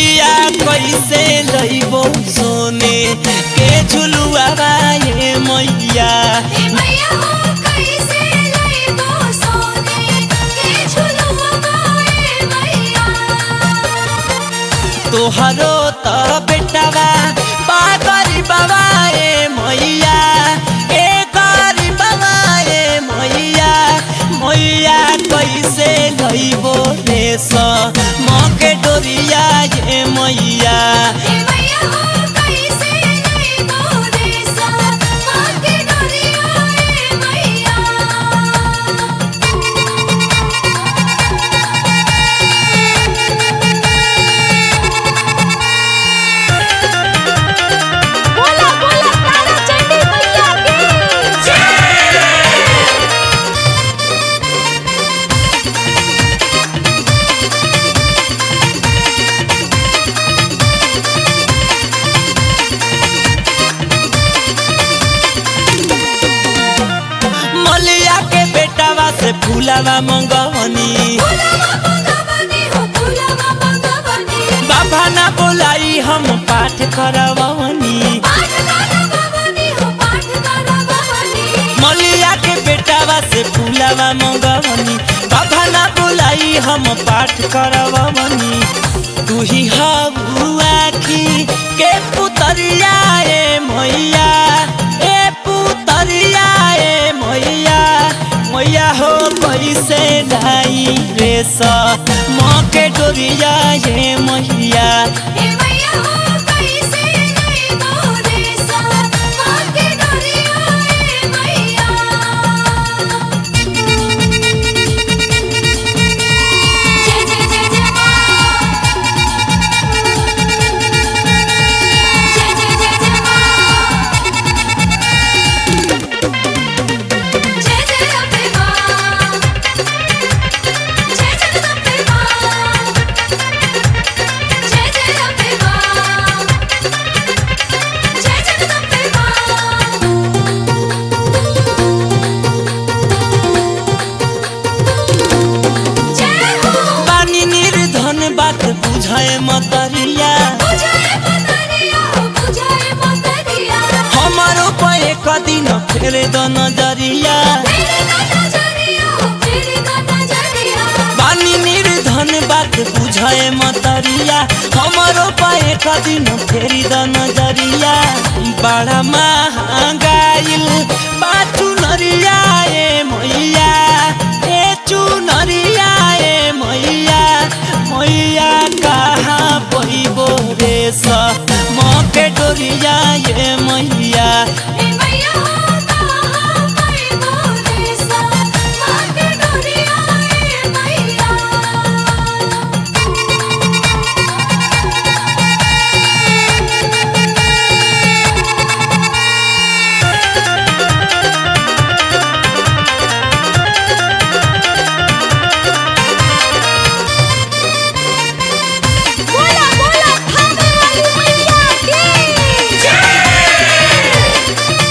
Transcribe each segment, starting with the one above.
मैया कैसे लइबो सोने के झुलुआ ये मैया हे मैया हो कैसे लइबो सोने के झुलुआ बाए मैया तोहरो त बेटावा बा गरीबवा ए मैया ए गरीबवा ए मैया मैया कैसे लइबो देश मके डोरिया ये मैया हे मैया हो कैसे लइबो देसा माके डोरिया ए मैया बोला बोला तारा चंडी मैया की जय मलिया के बेटावा से फूलावा मंगवनी फुलवा मंगवनी हो फुलवा मंगवनी बाबा ना बोलाई हम पाठ करवनी पाठ करवनी हो पाठ करवनी मलिया के बेटावा से फूलावा मंगवनी बाबा ना बोलाई हम पाठ करवनी तू ही हबुआ की के पुतरिया ए मैया ए पुतरिया ए मैया मैया हो कैसे लाई रे सा माँ के डोरिया ये मैया हे मैया हो कैसे लइबो देसा माके डोरिया ए मैया जय जय जय जय मां जय जय जय जय मां जय जय अम्बे मां जय जगदम्बे मां जय जय अम्बे मां जय जगदम्बे मां जय हो बानी निर्धन बात बुझाए मतरिया बुझाए मतरिया हो बुझाए मतरिया हमारो पे कदिन फेर द नजरिया तेरे दादा जरिया हो तेरे दादा जरिया बानी निर्धन बात बुझाए मतरिया हमारो पे कदिन फेर द नजरिया बड़ा महंगाइल बाचू नरिया ए मैया ए चुनरिया ए मैया मैया कहाँ पैबो रे स मके डोरिया ये मैया हे मैया हो कहाँ पैबो देसा माके डोरिया ए मैया बोला बोला थामे वाली मैया की जय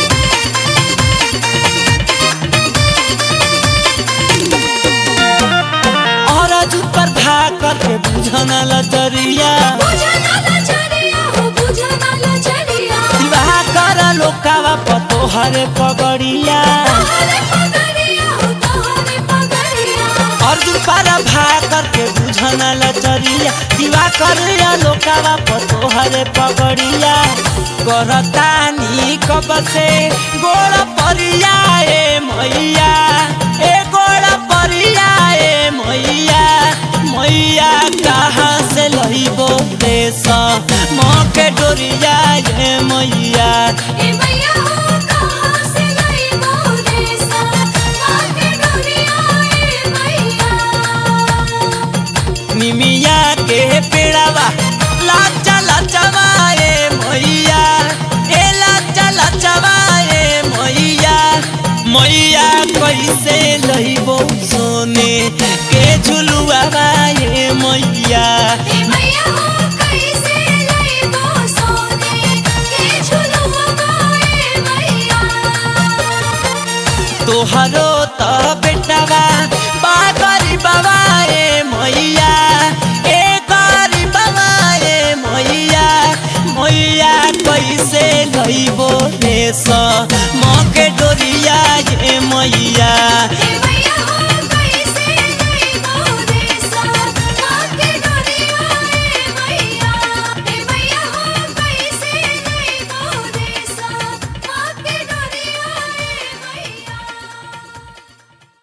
और पर भाकर के बुझना लतरिया बुझना लचरिया हो बुझना लचरिया विवाह कर लोकावा पतो हरे पगड़िया तोहरे पगड़िया हो तोहरे पगड़िया अर्जुन पर भाकर के बुझना लतरिया विवाह कर लोकावा पतो हरे पगड़िया करतानी कब से गोड़ परिया ए मैया ए गोड़ परिया ए मैया मैया कहाँ से लइबो देश मके डोरिया ये मैया ए मैया हो कहाँ से लइबो देसा माके डोरिया ए मैया निमिया के पेड़ावा लाचा लाचवा ए मैया ए लाचा लाचवा ए मैया मैया कैसे लइबो सोने के झुलुआ ए मैया हे मैया हो कैसे लइबो सोने के झुलुआ बाए मैया तोहरो